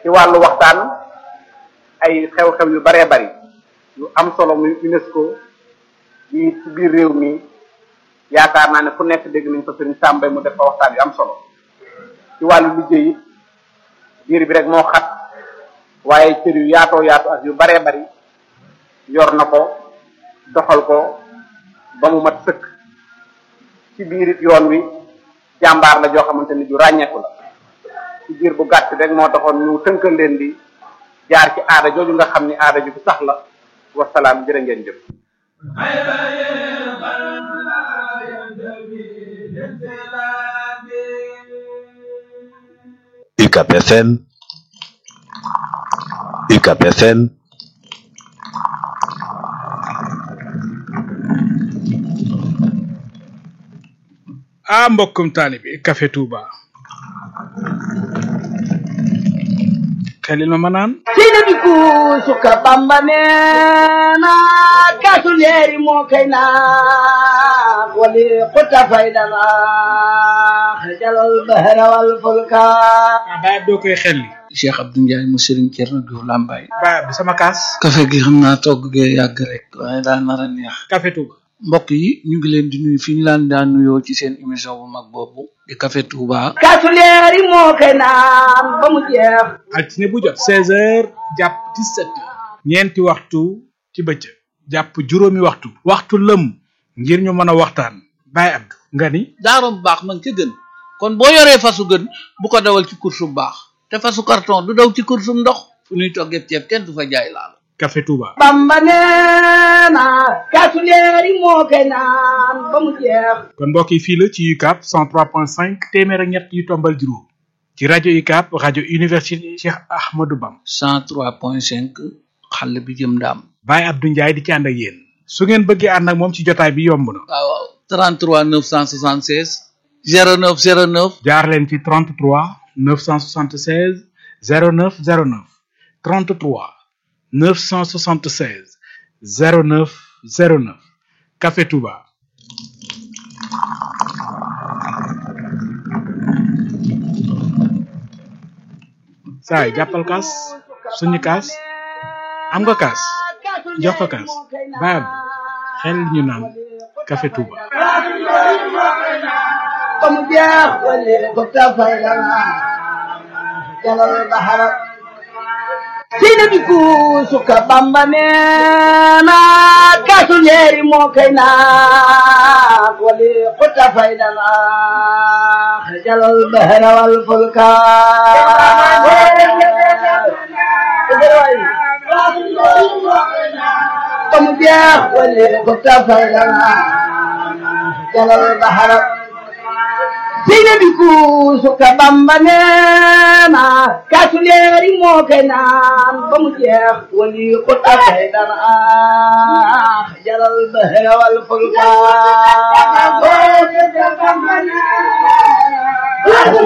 ci wàllu waxtaan ay xew-xew yu baree bari yu am solo muy UNESCO yi ci biir réew mi yaakaar naa ne fu nekk dégg nañ fa sëriñ Sàmbay mu def fa waxtaan yu am solo ci wàllu liggéey it biir bi rek moo xat waaye cër yu yaatoo yaatu ak yu baree bari yor na ko doxal ko ba mu mat sëkk ci biir it yoon wi jàmbaar la joo xamante ni ju ràññeeku la ci biir bu gàtt rek moo taxoon ñu tënkal leen di jaar ci aada jooju nga xam ni aada ju bu sax la wasalaam jërë ngeen jëf UCAP FM UCAP FM ah mbokkum taalibi Café Touba xelil ma ma naan sina bi kuusuka bamba neena kaasu leeri moo kay naa wali xuta faydana xajalal bahra wal fulka ah baab doo koy xelli Cheikh Abdou Ndiaye mu Serigne Thierno Diouf Lambaye baab bi sama kaas café gi xam naa togg gee yàgg rek waaye daa nar a neex Café Touba mbokk yi ñu ngi leen di nuyu fi ñu laan daan nuyoo ci seen émission bu mag boobu di Café Touba kaasu leeri moo kay naan ba mu jeex altine bu jot seize heures jàpp dix-sept heures ñeenti waxtu ci bëccëg jàpp juróomi waxtu waxtu lëm ngir ñu mën a waxtaan Baye Abdou nga ni daarom bu baax man ca gën kon boo yoree fasu gën bu ko dawal ci course bu baax te fasu carton du daw ci course bu ndox fu ñuy toggee ceeb kenn du fa jaay laal Café Touba bamba neena kaasu leeri moo kay naan ba mu jeex kon mbokk yi fii la ci UCAP 103.5 téeméer ak ñett yu tombal juróom ci rajo UCAP rajo université Cheikh Ahmadou Bam 103.5 xale bi jëm ndaam Baye Abdou Ndiaye di ci ànd ak yéen su ngeen bëggee ànd ak moom ci jotaay bi yomb na waaw waaw 33 976 09 09 jaar leen ci 33 976 09 09 33 976 09 09 Café Touba saay jàppal kaas suñu kaas am nga kaas jox ko kaas baab xel ñu naan Café Touba ba mu jeex wali xuta faydana xajalal bahra sina bi kuusuka bamba neena kaasu leeri moo kay naan wali xuta faydana xajalal bahra wal fulka ba mu jeex wali xuta faydana xajalal bahra sina bi kuusuka bamba neena kaasu leeri moo kay naan ba mu jeex wali xuta faydana xajalal bahra wal fulka